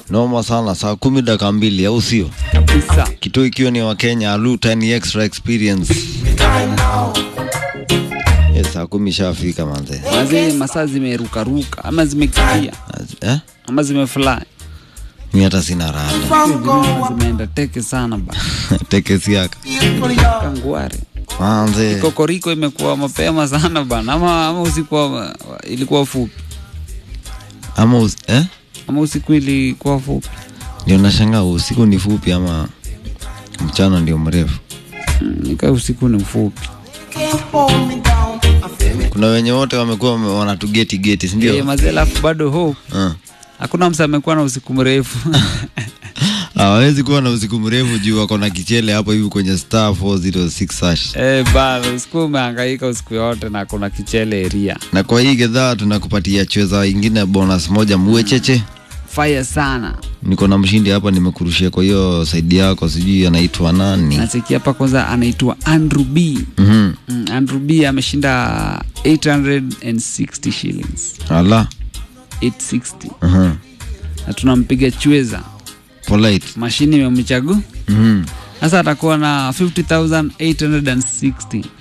noma sana saa kumi dakika mbili au sio kabisa kituo ikiwa ni wakenya alu 10 extra experience yes, saa kumi shafika manze mazi masaa zimerukaruka ama zimekimbia eh? ama zimefly mi hata sina rada Zingine zimeenda teke sana ba tekesiaka kangware manze kokoriko imekuwa mapema sana bana ama, ama usiku wa- ilikuwa fupi ama us eh? ama usiku ilikuwa fupi ndio nashangaa usiku ni fupi ama mchana ndio mrefu Mm, nika usiku ni mfupi kuna wenye wote wamekuwa wame- wanatugeti geti sindio yeah. mazee alafu bado hope uh. hakuna msa amekuwa na usiku mrefu hawawezi kuwa na usiku mrefu juu wako na kichele hapo hivi kwenye star 406 hash Eh, bana usiku umehangaika usiku yote na kuna kichele eria na kwa hii gedhaa tunakupatia chweza ingine bonus moja muwe cheche fire sana niko na mshindi hapa nimekurushia kwa hiyo saidi yako sijui anaitwa nani nacheki hapa kwanza anaitwa andrew b Mhm. mm, andrew b ameshinda 860 shillings ala 860 Mhm. na tunampiga chweza polite mashini imemchagua Mhm. sasa atakuwa na 50860